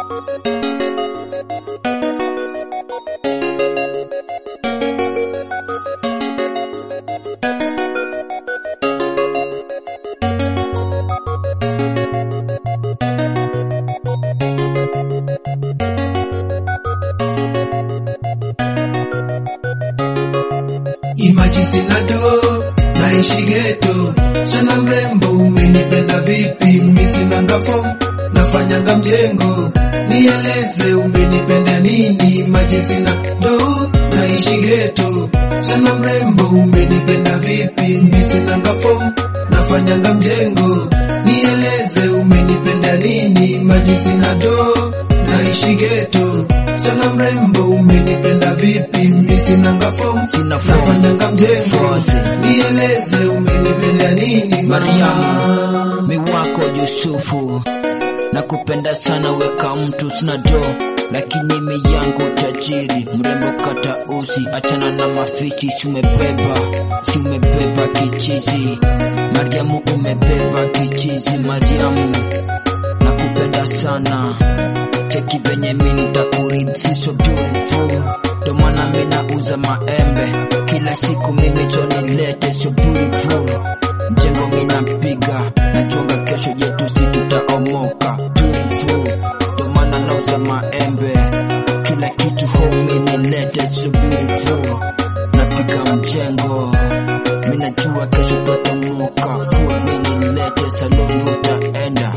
Imaji sina do naishi geto, chana mrembo, umenipenda vipi? Mimi sinanga form nafanyanga mjengo, nieleze umenipenda nini? Imaji sina do naishi geto, chana mrembo, umenipenda vipi? Mimi sinanga form nafanyanga mjengo, nieleze umenipenda nini? Imaji sina do naishi geto, chana mrembo, umenipenda vipi? Mimi sinanga form Sina form. nafanyanga mjengo, Force. nieleze umenipenda nini? Mariamu, mi wako Yusufu, nakupenda sana, weka mtu sina do, lakini mi yangu tajiri, mrembo kata uzi, achana na mafichi, si umebeba, si umebeba kichizi, Mariamu umebeba kichizi, Mariamu nakupenda sana, cheki venye mi nitakurithi, so beautiful, ndo maana mi nauza maembe kila siku, mimi tonilete, so beautiful mjengo mina mpiga nachonga kesho yetu si tutaomoka beautiful ndo maana nauza maembe kila kitu home nilete so beautiful napiga mjengo minajua kesho tutaomoka full minilete saloni utaenda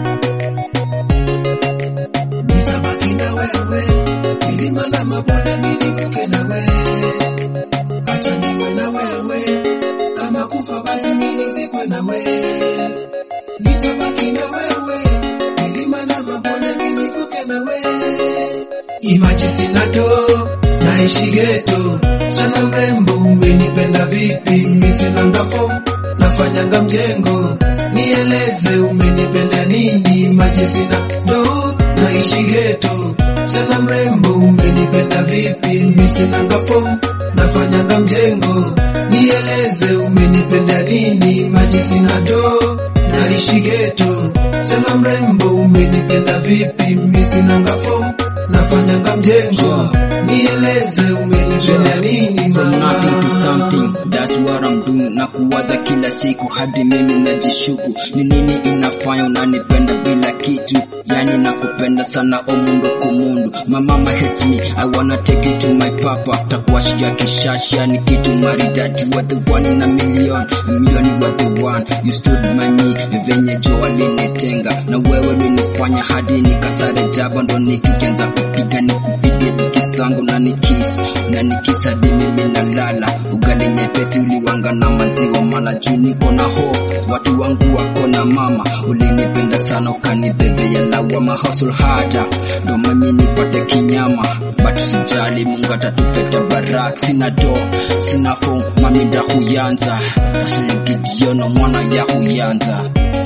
Nitabaki na wewe, milima na mabonde nilivuke na wewe, acha niwe na wewe, kama kufa basi mimi nizikwe na wewe. Nitabaki na wewe, milima na mabonde nilivuke na wewe. Imaji sina do, naishi geto, chana mrembo, umenipenda vipi? Mimi sinanga form, nafanyanga mjengo, nieleze umenipenda nini? Imaji sina do, naishi geto, chana mrembo, umenipenda vipi? Mimi sinanga form, nafanyanga mjengo, nieleze umenipenda nini? Imaji sina do, naishi geto, chana mrembo, umenipenda vipi? Mimi sinanga form, nafanyanga mjengo, nieleze umenipenda nini? from mama? nothing to something that's what I'm doing na kuwaza kila siku hadi mimi najishuku ni nini inafanya unanipenda bila kitu yani nakupenda sana omundu kumundu my mama hates me I wanna take you to my papa takuashia kishashi yani kitu maridadi you are the one in a million a million you are the one you stood by me venye jo alinitenga na wewe ulinifanya hadi nikasare jaba ndo nitukianza kupiga nikupige kisango na nikisi na nikisa hadi mimi nalala ugali nyepesi uliwanga na maziwa mala juu niko na ho watu wangu wako na mama ulinipenda sana ukanibebea lawama hustle harder ndo mimi nipate kinyama but sijali mungu atatupeta barak sina do sina fo mami ndahuyanza fasilingidiono mwana yahuyanza